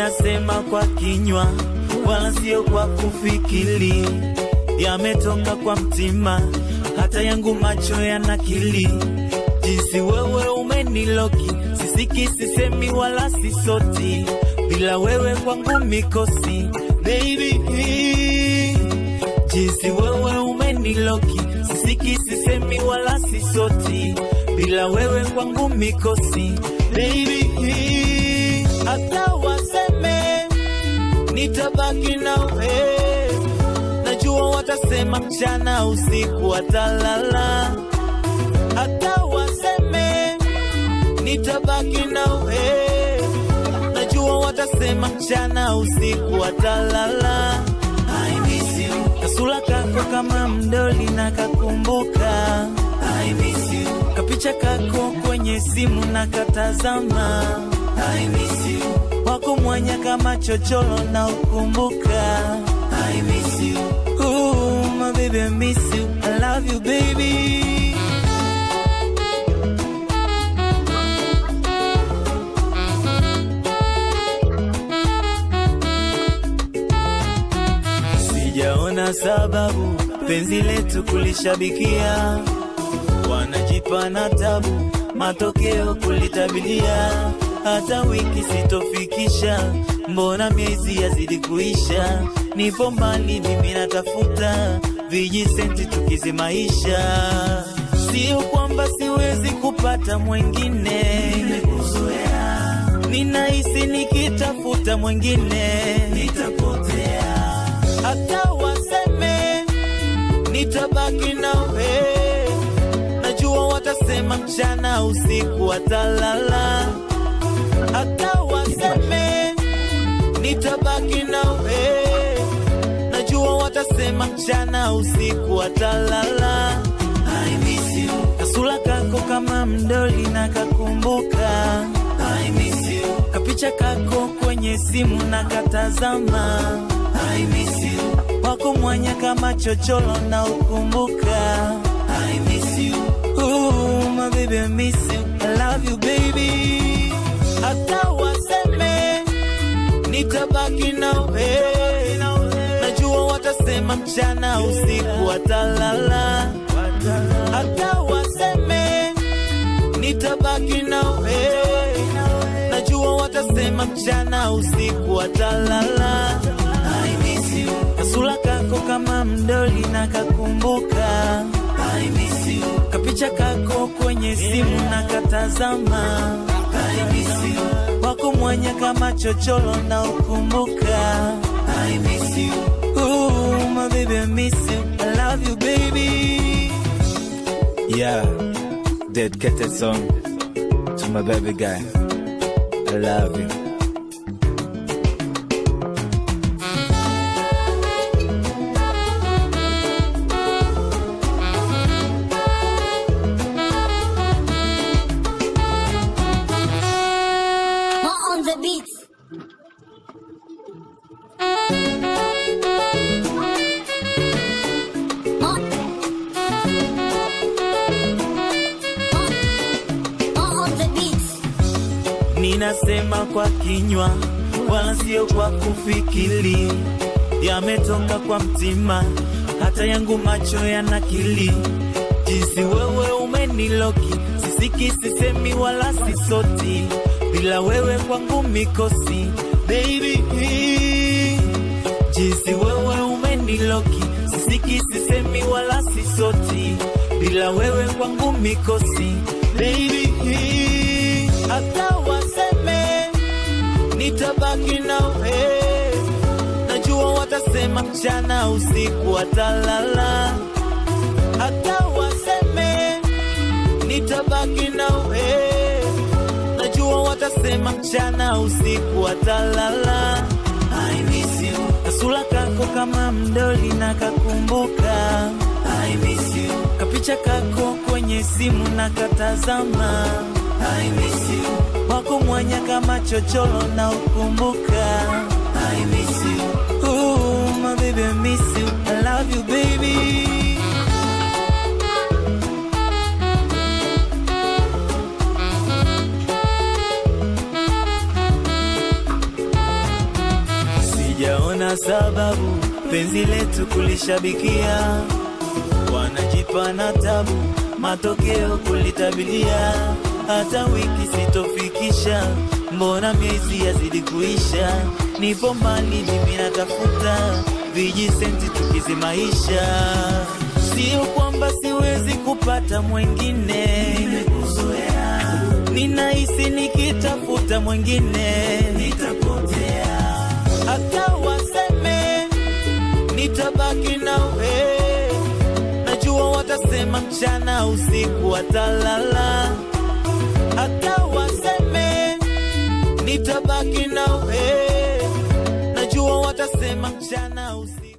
Ninasema kwa kinywa wala sio kwa kufikiri, yametoka kwa mtima, hata yangu macho yanakili jinsi wewe umeniloki, sisiki, sisemi wala sisoti, bila wewe kwangu mikosi baby. Jinsi wewe umeniloki, sisiki, sisemi wala sisoti, bila wewe kwangu mikosi baby. Hata waseme nitabaki nawe, najua watasema mchana usiku watalala hata waseme nitabaki nawe, najua watasema mchana usiku watalala. I miss you. Kasula kako kama mdoli na kakumbuka. I miss you. Kapicha kako kwenye simu na katazama. I miss you. Wako mwanya kama chocholo na ukumbuka. I miss you. Ooh, my baby, I miss you. I love you, baby. Sijaona sababu penzi letu kulishabikia, wanajipa na tabu, matokeo kulitabilia. Hata wiki sitofikisha, mbona miezi yazidi kuisha? Nipo mbali mimi natafuta vijisenti tukizimaisha, sio kwamba siwezi kupata mwengine, nimekuzoea, ninahisi nikitafuta mwengine nitapotea hata waseme nitabaki nawe, najua watasema mchana usiku watalala. Hata waseme nitabaki nawe, najua watasema mchana usiku watalala. I miss you. Kasula kako kama mdoli na kakumbuka. I miss you. Kapicha kako kwenye simu na katazama. I miss you. Wako mwanya kama chocholo na ukumbuka. I miss you. Ooh, my baby, I miss you. I love you, baby. Hata waseme nitabaki nawe, najua watasema mchana usiku watalala. Hata waseme nitabaki nawe, najua watasema mchana usiku watalala. I miss you. Kasula kako kama mdoli na kakumbuka. I miss you. Kapicha kako kwenye simu na katazama. I miss you. Wako mwanya kama chocholo na ukumbuka. I miss you. Ooh, my baby, I miss you. I love you, baby. Yeah, dedicated song to my baby guy. I love you. More on the beat. More. More. More on the beat. Ninasema kwa kinywa wala sio kwa kufikiri, yametoka kwa mtima, hata yangu macho yanakili jinsi wewe umeniloki, sisiki, sisemi wala sisoti, bila wewe kwangu mikosi baby, jinsi wewe umeniloki, sisiki, sisemi wala sisoti, bila wewe kwangu mikosi baby, hata waseme nitabaki nawe, najua watasema mchana usiku watalala, hata waseme nitabaki nawe, najua watasema mchana usiku watalala. I miss you. Kasula kako kama mdoli na kakumbuka. I miss you. Kapicha kako kwenye simu na katazama. I miss you. Wako mwanya kama chocholo na ukumbuka. I miss you. Ooh, my baby, I miss you. I love you, baby. sijaona sababu penzi letu kulishabikia, wanajipa na tabu, matokeo kulitabilia. Hata wiki sitofikisha, mbona miezi yazidi kuisha? Nipo mbali mimi natafuta vijisenti tukizimaisha, sio kwamba siwezi kupata mwengine, nimekuzoea ninahisi nikitafuta mwengine nitapotea, hata waseme nitabaki nawe, najua watasema mchana usiku watalala, hata waseme nitabaki nawe, najua watasema mchana usiku